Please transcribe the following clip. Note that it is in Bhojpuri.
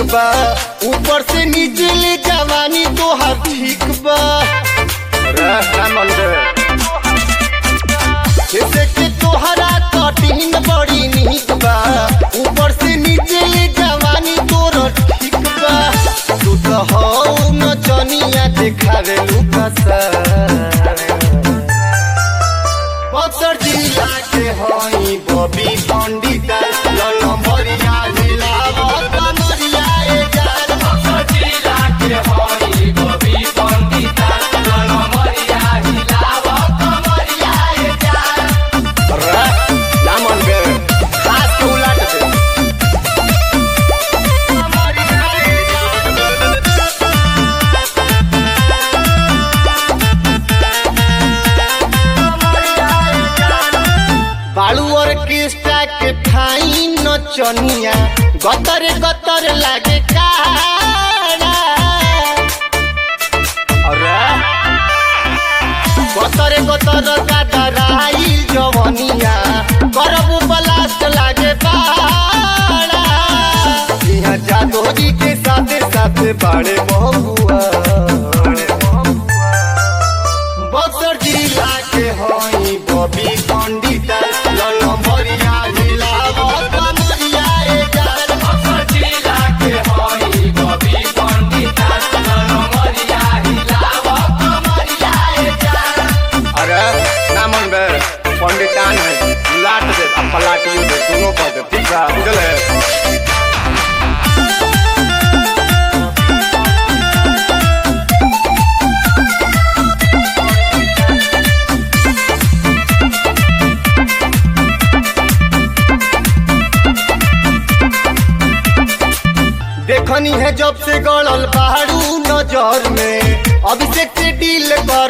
बा ऊपर से नीचे ले जवानी तोहार ठीक बा जैसे कि तोहरा कटिंग बड़ी नीक बा ऊपर से नीचे ले जवानी तोर ठीक बा तू तो हो न चनिया देखावे लुकसा बक्सर जिला के हई बबी पंडित नंबरिया जिला कमरिया ए जान बक्सर जिला के हई बबी पंडित नंबरिया जिला कमरिया ए जान रा लामन बे खास के उलाट दे कमरिया ए जान बालू ऑर्केस्ट्रा के फाइन नचनिया गतर गतर लागे काड़ा अरे गतर गतर गादराई जवनिया करबू ब्लास्ट लागे बाड़ा यहाँ जादोरी के साथे साथे बाड़े बहुआ बक्सर जिला के हई बबी पंडित नंबरिया जिला कमरिया ए जान बक्सर जिला के हई बबी पंडित नंबरिया जिला कमरिया ए जान अरे ना मन बे पंडितान है लाट दे अब पलाटियो दे दोनों पर दे ठीक है बुझले देखनी है जब से गड़ल बाहरू नजर में अभिषेक से डील कर